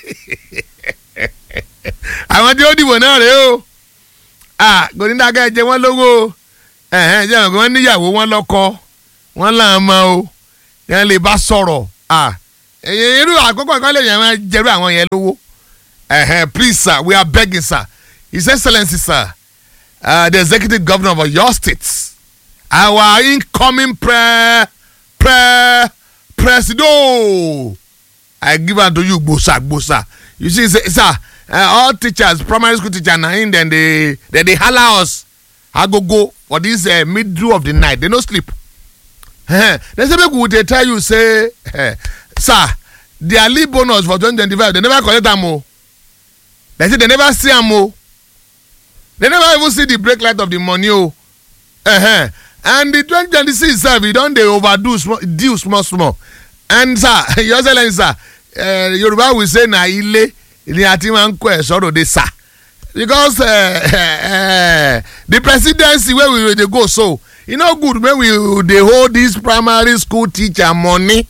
Àwọn tí ó dìbò náà rèé o. Ah, kò ní dákẹ́ jẹ wọ́n lówó. Ẹ̀hẹ́n jẹ́ àwọn kan níyàwó wọn lọ́kọ. wọ́n là ń mọ o yẹn lè bá sọ̀rọ̀ ah èyí irú àkókò ìkọ́lé yẹn máa jẹ́rú àwọn yẹn lówó uh, please sir we are begging sir his excellency sir uh, the executive governor of your state our incoming pre pre presido i give am to you gbosa gbosa you see say sir uh, all teachers primary school teachers na him dem dey dem dey hala us agogo for this uh, middle of the night they no sleep uh, they say make we dey tell you say uh, sir their leave bonus for twenty twenty five they never collect am o they say they never see am o they never even see the break light of the money o uh-huh. and the twenty twenty six sef e don dey overdo small due small small and sir your excellence sir uh, yorùbá will say na ilé ni a ti máa ń kó ẹ̀ sọ́rọ̀ de sir because uh, uh, the presidency wey we dey go so e no good make we dey hold this primary school teacher money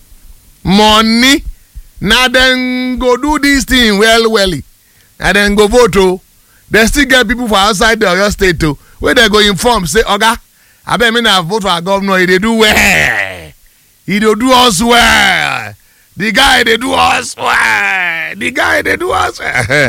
money na dem go do this thing well well na dem go vote o dem still get people for outside the oyo state o wey dem go inform say oga abeg me na vote for our governor he dey do well he dey do us well the guy dey do us well the guy dey do us well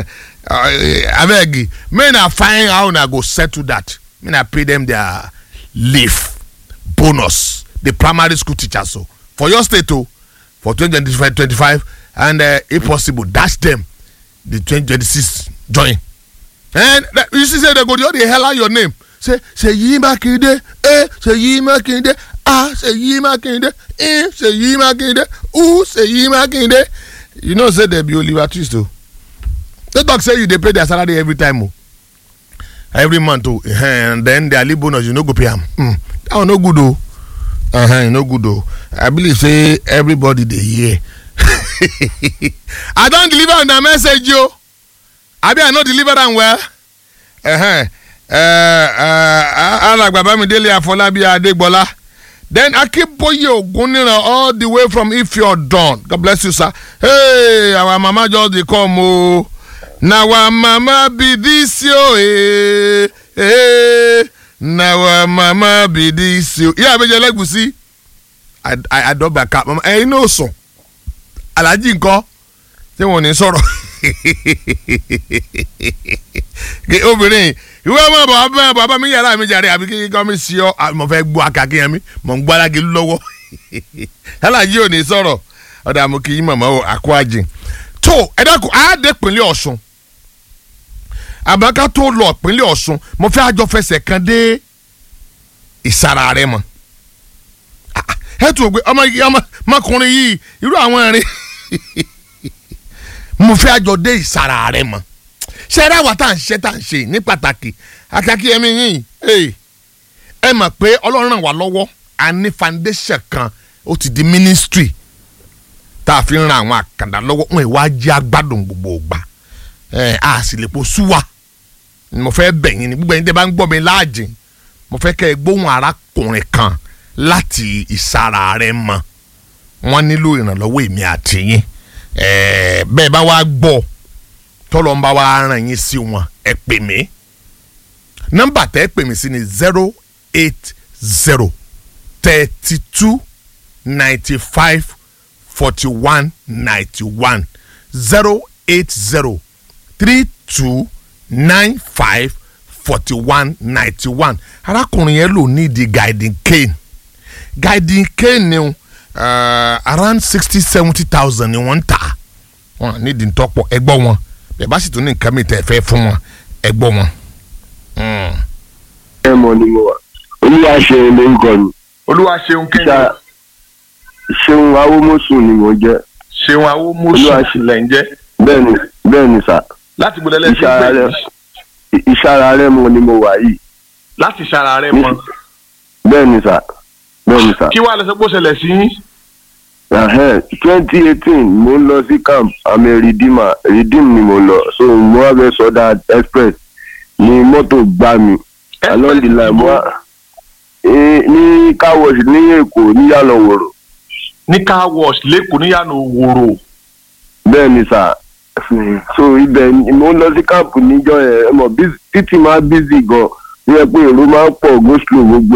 abeg make na find how una go settle that make na pay dem their leave bonus the primary school teachers o for your state o for twenty twenty five twenty five and uh, if possible dash dem the twenty twenty six join and that, you see say they go dey hella your name say seyi makinde eh seyi makinde ah seyi makinde eh seyi makinde ooh seyi makinde you know say dem be oliver twist o they talk say you dey pay their salary every time o every month o and then their leave bonus you no go pay am hmm that one no good o uh -huh, no good o i believe say everybody dey hear i don deliver una message o abi i no deliver am well. Uh -huh. alàgbà bámidélé àfọlábí adégbọlá then akínbóyè ògúnníran all the way from ifeodun god bless you sir hey our mama just dey come o oh. na our mama be this yo eh eh na our mama be this yo ìyá àbẹjẹ lẹgùsí àdọgba ká mama ẹyin náà sùn alájí nǹkan tí wọn ò ní sọ̀rọ̀ obìnrin ìwé ọmọ bàbá bàbá mi yàrá mi jàre àbí kí kọ́ mi sí ọ mo fẹ́ gbọ́ akakíyan mi mo ń gbọ́ alági lọ́wọ́ alájí ò ní sọ̀rọ̀ ọ̀dà mo kì í mọ̀mọ́ o àkó àjìn tó ẹ dákun àádé pínlẹ̀ ọ̀ṣun àbáká tó lọ pínlẹ̀ ọ̀ṣun mo fẹ́ àjọ fẹsẹ̀ kan dé ìsara rẹ mọ́ ẹ tún gbé ọmọ ọmọkùnrin yìí irú àwọn ẹ̀rín mo fẹ́ àjọ dé ìsara rẹ mọ́ ṣe é ráwa tá à ń ṣe tá à ń ṣe ní pàtàkì akíákí ẹmí yìí ẹ mọ̀ pé ọlọ́run ràn wá lọ́wọ́ a ní foundation kan ó ti di ministry tá a fi ń ran àwọn àkàndá lọ́wọ́ wọn ìwà jẹ́ agbádùn gbogbo ògbà a sì lè po súwà mo fẹ́ bẹ̀yìn ní gbogbo ẹni tẹ́ bá ń gbọ́ mi láàjìn mo fẹ́ kẹ́ ẹ gbóhùn arákùnrin kan láti ìsara rẹ mọ wọ́n nílò ìrànlọ́wọ́ èmi àti yín bẹ́ẹ̀ bá wá gbọ́ tọ́lọ́ ń bá wa ràn yín sí wọn ẹ pè mí nọ́mbà tẹ́ ẹ pè mí sí ni zero eight zero thirty two ninety five forty one ninety one zero eight zero three two nine five forty one ninety one arákùnrin yẹn lò ní di guiding cane guiding cane ni uh, around sixty seventy thousand ni wọ́n ń tà wọ́n ní di ntọ́pọ̀ ẹgbọ́ wọn bẹ́ẹ̀ bá sì tún ní nǹkan mi tẹ̀ fẹ́ fún wọn ẹgbọ́ wọn. ẹ mọ ni mo wà olúwa ṣeun lórúkọ mi olúwa ṣeun Ṣá- ṣeun awómọ́sùn ni mo jẹ́ ṣeun Olúwa awómọ́sùn ṣe- lẹ̀ ń jẹ́ bẹ́ẹ̀ ni bẹ́ẹ̀ ni sà láti gbọdọ̀ lẹ́sìn ìṣara rẹ pé ìṣara rẹ mọ ni mo wà yìí láti ṣara rẹ mọ bẹ́ẹ̀ ni sà bẹ́ẹ̀ ni sà kí wàá lọ sọ pé ó ṣẹlẹ̀ sí yín. twenty eighteen mo ń lọ sí camp àmì redeemer redeem ni mo lọ so mo wá fẹ́ sọdá express ni mọ́tò gbá mi along the line mo wá Eh, ní car wash ní èkó ní yànnà wòrò ní car wash lẹ́kọ̀ọ́ níyànà òwòrò bẹ́ẹ̀ ni sà so ibẹ̀ ni mo ń lọ sí camp níjọ́ yẹn ẹ mọ̀ busy- títì máa busy gan ní ẹ pé èrò máa ń pọ̀ go slow gbogbo ẹ̀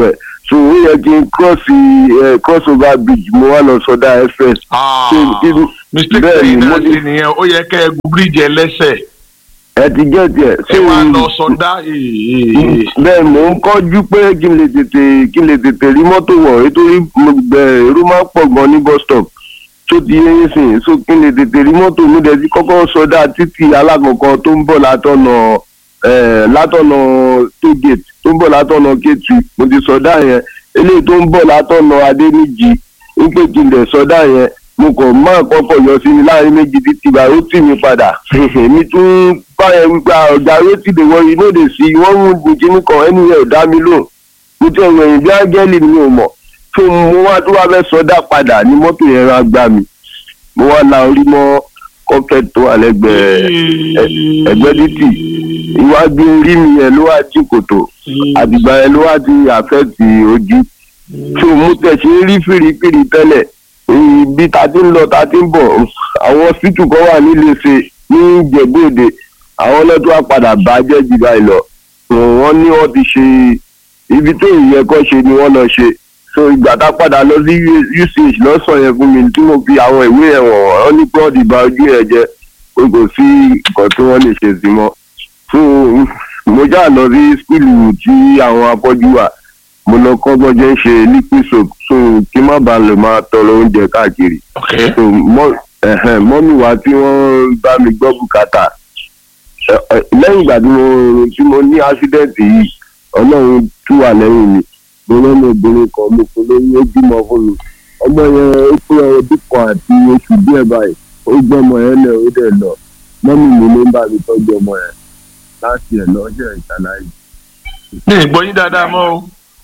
so ó yẹ kí n cross ẹ cross over bridge mo wá lọ sọdá express. Ah, So, kí- mistake bẹ́ẹ̀ tẹ̀yìn ni, náà mo ti- ṣe nìyẹn ó yẹ kẹ́ ẹ gun bíríìjì ẹlẹ́sẹ̀ ẹ ti jẹ́ tiẹ̀. ẹ wá lọ sọdá ee. bẹ́ẹ̀ mò ń kọ́jú pé kí n lè tètè kí n lè tètè rí mọ́tò wọ̀ nítorí mo gbẹ èrò máa ń pọ̀ gan ní bus stop tó ti yé yín sìn so kí n lè tètè rí mọ́tò mi dẹ̀ ti kọ́kọ́ sọdá títì alákọ̀ọ́kọ́ tó ń bọ̀ látọ̀nà eh, látọ̀nà tó gate tó ń bọ̀ látọ̀nà kéétì mo ti sọdá yẹn eléyìí tó ń bọ̀ látọ̀nà adéníjì wípé kí n lè sọdá yẹn mo kàn máa kọ́kọ́ yọ sí mi láàrin méjì títí ìgbà ó tì mí padà èmi tún báyẹn wípé ọ̀gá ó ti lè wọ inú òde sí i wọ́n mú ní kíní kan ẹni yẹn ò dá mi lóhùn mo ti ẹ̀wọ̀n ẹ̀yìn bí ángẹ́lì mi ò mọ̀ tó mo wá tó wá fẹ́ sọdá padà ní mọ́tò yẹn rà gbá mi mo wá la orí mọ́ kọ́kẹ́ tó wà lẹ́gbẹ̀ẹ́ ẹ- ẹgbẹ́ títì iwájú orí mi yẹn ló wá jí kòtò àdìgbà yẹn ló wá ti àfẹ́ẹ̀tì ojú tó mo tẹ̀ ṣe rí fìrífìrí tẹ́lẹ̀ ibi ta ti ń lọ ta ti ń bọ̀ àwọn hospital kan wà níléeṣẹ́ ní ìjẹ̀bú-òde àwọn ọlọ́dún wa padà bàjẹ́ jù báyìí lọ So, wọ́n ní wọ́n ti ṣe ibi tó ìyẹn kọ́ ṣe ni wọ́n lọ ṣe so ìgbà tá a padà lọ sí uch lọ́sàn yẹn fún mi tí mo fi àwọn ìwé yẹn wọ̀n wọ́n ní pọ́ọ̀dì bà ojú yẹn jẹ́ pé kò sí nǹkan tí wọ́n lè ṣe sí mọ́ so mo já lọ sí skulu tí àwọn afọ́jú wà mo lọ kọ́ bọ́jẹ́ ń ṣe liquid soap so kí má bàa lè máa tọrọ oúnjẹ káàkiri ok so mọ ẹhẹn mọ́mí wa tí wọ́n bá mi gbọ́ bùkátà ẹ, ẹ, lẹ́yìn ìgbà tí mo tí mo ní ásídẹ́ǹtì yìí ọlọ́run tú wà lẹ́yìn mi mo lọ́nà obìnrin kan mo fún lóyún ó bímọ fún mi ọmọ yẹn ó pé ọdún kan àti oṣù díẹ̀ báyìí ó gbọ́ ọmọ yẹn lẹ̀ ó dẹ̀ lọ mọ́mí mi ló ń bá mi tọ́jú ọmọ yẹn láti ẹ̀ lọ́jọ́ ìṣàlàyé. ní ìgbọ́ yín dáadáa mọ́ o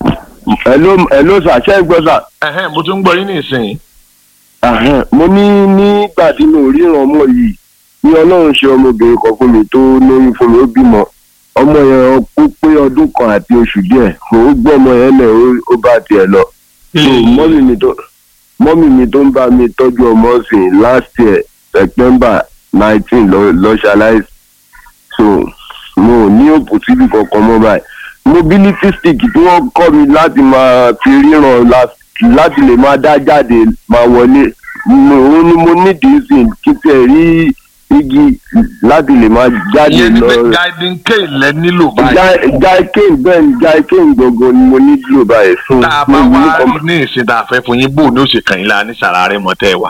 ẹ ló ẹ ló ṣàṣẹ gbọ́ sà. Ẹhẹ́n, mo tún ń gbọ́ yín ní ìsìn Àhẹ́n, mo ní nígbà tí mo ríran ọmọ yìí ní ọlọ́run ṣe ọmọbìnrin kan fún mi tó lóyún fún mi ó bímọ ọmọ yẹn kó pé ọdún kan àti oṣù díẹ̀ ó gbọ́ ọmọ yẹn lẹ̀ ó- ó bá tiẹ̀ lọ. So, mọ́mì mi tó mọ́mì mi tó ń bá mi tọ́jú ọmọ sìn last year september nineteen lọ ṣaláìsì so mo ò ní òpó síbi kankan mọ́ báyìí mobility stick tí wọ́n kọ́ mi láti máa fi ríran la- láti lè máa dá jáde máa wọlé mo òun ni mo nídìí sí kí tẹ̀ rí igi láti lè máa jáde ìyẹn ni lọ. pé guiding cane lẹ nílò báyìí jaikane bẹ́ẹ̀ ni jaikane gbọ̀ngàn ni mo nílò báyìí fún tá a bá wá rí ní ìsìn tá a fẹ́ fún yín bò ní òsè kàn yín la ní sàrà rẹ mọ́ tẹ́ ẹ wà.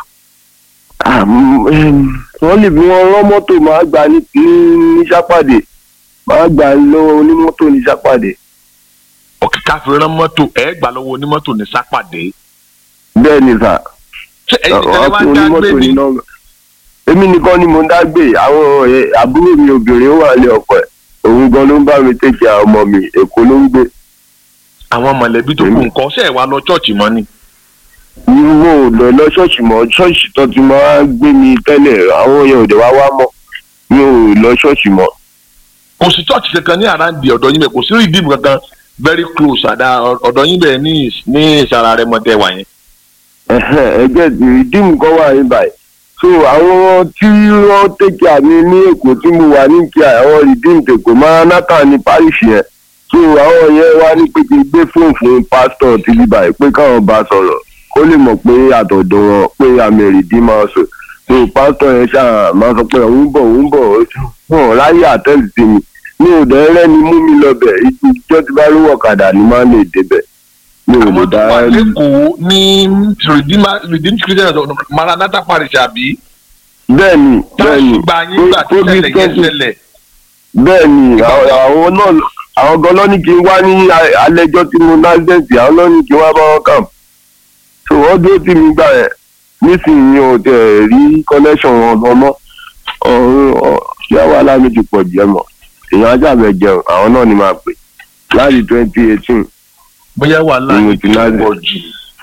wọ́n lè fi wọn rán mọ́tò máa gbà ní ní sápàdé máa gbà lọ́wọ́ onímọ́tò ní sápàdé. òkè káfí rán mọ́tò ẹ̀ gbà lọ́wọ́ onímọ́tò ní sápàdé. bẹ́ẹ̀ ni sà ṣé ẹ̀yin tẹ́lẹ̀ wá ń dá gbé ni nọ́mbà. èmi nìkan ni mo ń dá gbé àwọn ọ̀rẹ́ àbúrò mi obìnrin ó wà ní ọkọ ẹ̀ òun gan ló ń bá mi tẹ̀kẹ́ àwọn ọmọ mi èkó ló ń gbé. àwọn mọ̀lẹ́bí tó kù nǹkan ṣe é wá lọ ṣọ́ọ̀ṣì mọ́ ni. mo ò lọ lọ ṣọ́ọ̀ṣì mọ́ ṣọ́ọ̀ṣì tó ti máa ń gbé mi tẹ́lẹ̀ àwọn yẹn ò dé wá wá mọ́ mi ò lọ ṣọ́ọ̀ṣì mọ́. kò sí ṣọ́ọ̀ṣì kankan ní àràǹdì ọ̀dọ̀ yín bẹ́ẹ̀ kò sí rìdíìmù kankan very close àdá ọ̀dọ̀ yín bẹ́ẹ̀ ní ní ìsàrà rẹ mọ́ tẹ́ wà yẹn. Ẹ̀hẹ́n, ẹgbẹ́ ìdíìmù kan wà ní báyìí so àwọn tí wọ́n tẹ̀kẹ́ àmì ní èkó tí mo wà ní kí àwọn ìdíìmù tèkó máa náta ní parish yẹn so àwọn yẹn wá ní pé kí n gbé fóònù fún pásítọ̀ tí bí báyìí pé káwọn bá sọ̀rọ̀ kó lè mọ̀ pé àtọ̀dọ̀ wọn pé àmì ìrìdí máa sọ so pásítọ̀ yẹn ṣáà máa sọ pé òun bọ̀ òun bọ̀ wọn ráyè àtẹ́lì sí mi mi ò dẹ́ rẹ́ni mú mi lọ bẹ̀ ìjọ tí bá lówó ọ̀kadà ni máa lè débẹ̀ mi ò lè àwọn tó dá wà lẹ́kọ̀ọ́ ní redeemed christian maranatha parish àbí. bẹ́ẹ̀ni bẹ́ẹ̀ni gba yín gbà tí ṣẹlẹ̀ yẹn ṣẹlẹ̀. bẹ́ẹ̀ni àwọn àwọn náà àwọn gan lọ́ní kí n wá ní a- alẹ́jọ́ tí mo násdẹ̀ǹtì àwọn lọ́ní kí n wá bá wọn kàn so wọ́n dúró tì mí gbà yẹn nísìnyí o tẹ̀ rí connection wọn gan mọ́ ọ̀run ọ̀ ṣé wàhálà mi ti pọ̀ jẹ́ mọ́ èèyàn ajábẹ̀ jẹun àwọn náà ni máa pè láti twenty eighteen bóyá wàhálà Ni mo yìí ti ti láti- pọ̀ jù.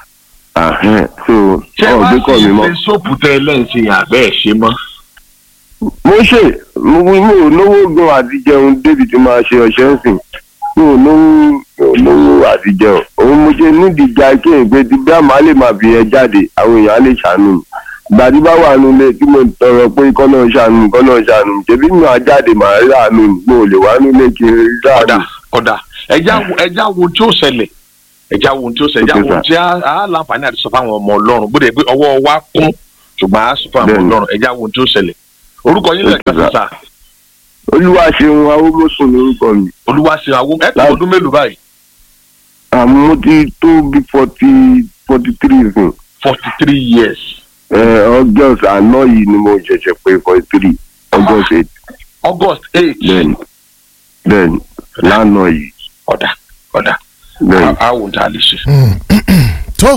so ṣé ọ̀ wàá gbé kọ́ sí mi mọ́. ilé sóòpù tẹ́ ẹ lẹ́yìn sí yàn àbẹ́ ẹ̀ ṣe mọ́. mo ṣe mo mo ò lówó gan àti jẹun débi tí máa ṣe ọṣẹ ń sìn mo ò lówó mi ò lówó àti jẹun òun mo ṣe nídìí ga kéèyàn pé tí bí àmà lè máa fi ẹ jáde àwọn èèyàn á lè ṣàánú mi ìgbà tí bá wà nílé tí mo tọrọ pé kọ́ náà ṣàánú mi kọ́ náà ṣàánú mi ṣèbí mi máa jáde màá rí àánú mi mo ò lè wá nílé kí n rí àánú ọ̀dà ọ̀dà ẹja wo ẹja wo tí ó ṣẹlẹ̀ ẹja wo ohun tí ó ṣe ẹja Okay, wo ohun tí a a láǹfààní àti sọ fáwọn ọmọ ọlọ́run bó de pé ọwọ́ wa kún ṣùgbọ́n a sọ fáwọn ọmọ Bẹ́ẹ̀ni. ọlọ́run ẹja wo ohun tí ó ṣẹlẹ̀ orúkọ yín Okay, lẹ́ẹ̀kan sir. sísà olúwa ṣeun awúgbòsùn lórúkọ mi olúwa ṣe àwọn ẹ tó Láì- ọdún mélòó báyìí àmọ́ mo ti tó bí forty forty three fún forty three years august àná yìí ni mo ṣẹ̀ṣẹ̀ pé forty three august eight august eight bẹ́ẹ̀ni bẹ́ẹ̀ni lánàá yìí ọ̀dà ọ̀dà bẹ́ẹ̀ni. a wò ó tá a lè ṣe. tó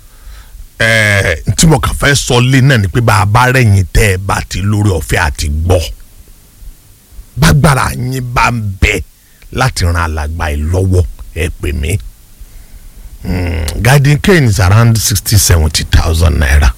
ẹẹ tí mo kàn fẹ́ sọ lé náà ni pé bá a bá rẹ̀yìn tẹ́ ẹ bá ti lórí ọ̀fẹ́ àti gbọ́ bágbára yín bá ń bẹ láti ran alàgbà yìí lọ́wọ́ ẹ pè mí Mm, garden cane is around sixty seventy thousand naira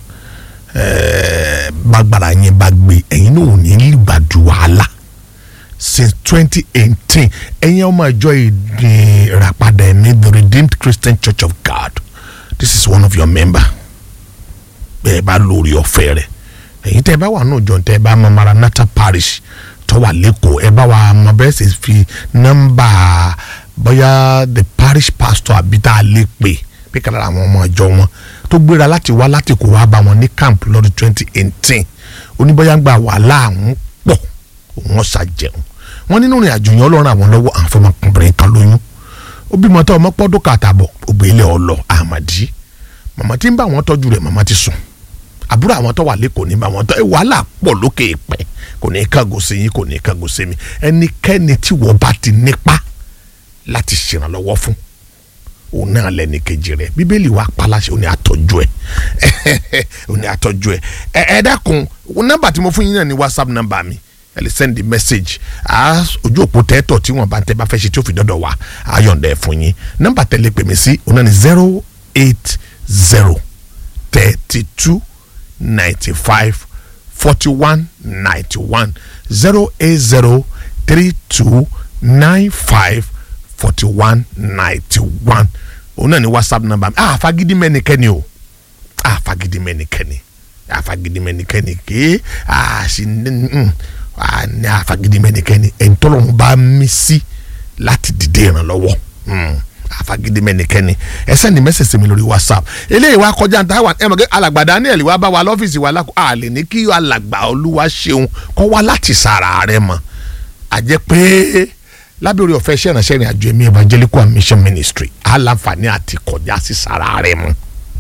ẹẹ bágbára yín bá gbé ẹ̀yin náà ò ní lùgbàdù wàhálà since twenty eighteen ẹ̀yin ọmọ ìjọ ìràpadà ẹ̀mí the redeemed christian church of god this is one of your member bẹ́ẹ̀ bá lórí ọ̀fẹ́ rẹ̀ ẹ̀yin tẹ́ ẹ bá wà náà jọ tẹ́ ẹ bá mọ maranatha parish tó wà lẹ́kọ̀ọ́ ẹ bá wà mọ bẹ́ẹ̀ sì fi nọ́mbà bóyá the parish pastor àbí tá a lè pè pé kàlà àwọn ọmọ ìjọ wọn tó gbéra láti wá láti kó wá bá wọn ní camp lọ́dún twenty eighteen oníbọ̀yà gba wàhálà àwọn pọ̀ wọ́n ṣàjẹun wọ́n nínú ìrìn àjò yẹn ọlọ́run àwọn lọ́wọ́ àwọn fọmọkùnrin kan lóyún ó bímọ tó ọmọ pọ́dún kàtàbọ̀ ògbélé ọlọ àmàdí màmá tí ń bá wọn tọ́jú rẹ̀ màmá ti sùn àbúrò àwọn tó wà lẹ́kọ̀ọ́ ní bá wọn tọ́ ẹ wàhálà pọ̀ lókè ìpẹ́ kò ní í kángo sí yín kò ní í kángo sí mi ẹnikẹ́ni tí wọ́n bá ti nípa láti ṣèrànlọ́wọ́ fún òun náà lẹ́ni kejì rẹ̀ bíbélì wa paláṣẹ òun ni àtọ́jú ẹ̀ òun ni àtọ́jú ẹ̀ ẹ ẹ dákun nọ́mbà tí mo fún yín náà ni whatsapp nọ́mbà mi ẹ lè send the message a ojú òpó tẹ́tọ̀ tí wọ́n bá tẹ́ bá fẹ́ ṣe tí ó fi dọ́dọ̀ wá a yọ̀ǹda ẹ̀ fún yín nọ́mbà tẹ́lẹ̀ pè mí sí òun náà ni zero eight zero thirty two ninety five forty one ninety one zero eight zero three two nine five forty one ninety one òun náà ni whatsapp number mi ah fagidi mẹ́nikẹ́ni o ah fagidi mẹ́nikẹ́ni ah fagidi mẹ́nikẹ́ni ké ah si mm, ah ní ah fagidi mẹ́nikẹ́ni ẹ̀ńtọ́lọ́run bá mí sí láti dìde ìrànlọ́wọ́ mm, ah fagidi mẹ́nikẹ́ni ẹ sẹ́ni mẹ́sẹ̀sẹ̀ mi lórí whatsapp eléyìí wá kọjá ní táwọn ẹ mọ̀ kí alàgbà daniel wá bá wa lọ́fíìsì wa lákò a lè ní kí alàgbà olúwa ṣeun kọ́ wá láti sàrà rẹ mọ̀ àjẹ́ pé lábẹ́ orí ọ̀fẹ́ iṣẹ́ ìránṣẹ́ ìrìn àjò ẹ̀mí evangelical and mission ministry aláǹfààní àti kọjá sí sàrà rẹ mọ́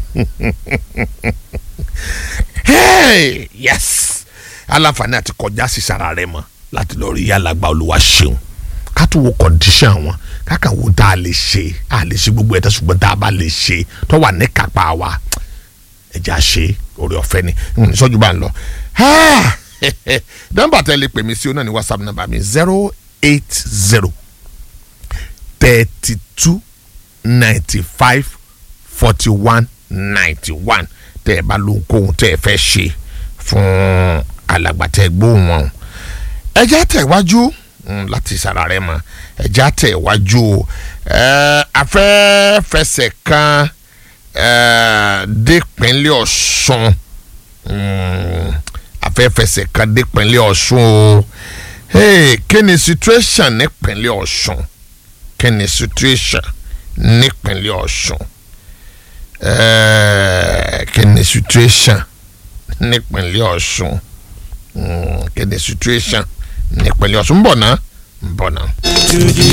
hey yes aláǹfààní àti kọjá sí sàrà rẹ mọ́ láti lọ rí alàgbà olúwa ṣeun ká tún wo condition wọn káka wo tá a lè ṣe a lè ṣe gbogbo ẹ̀dá ṣùgbọ́n tá a bá lè ṣe tó wà ní kápá wa ẹ̀já ṣe orí ọ̀fẹ́ ni n ní sọ́jú bá ń lọ. nọ́mbà tẹ́ lè pè mí sí o náà ní whatsapp nọ́mbà mi zero eight zero thirty two ninety five forty one ninety one tẹ́ ẹ bá lóhunkóhun tẹ́ ẹ fẹ́ ṣe fún alàgbàtẹ́ gbóhùn wọn ẹ jẹ́ tẹ̀wájú mm, láti sara rẹ mọ ẹja tẹ iwájú o ẹ afẹ́fẹsẹ̀ kan ẹ dépínlẹ̀ ọ̀ṣun mm, afẹ́fẹsẹ̀ kan dépínlẹ̀ ọ̀ṣun o hey, kí ni situation nípínlẹ̀ ọ̀ṣun kí ni situation nípínlẹ̀ ọ̀ṣun ẹ kí ni situation nípínlẹ̀ ọ̀ṣun mm, kí ni situation nípínlẹ̀ ọ̀ṣun ń bọ̀ náà ń bọ̀ náà. to the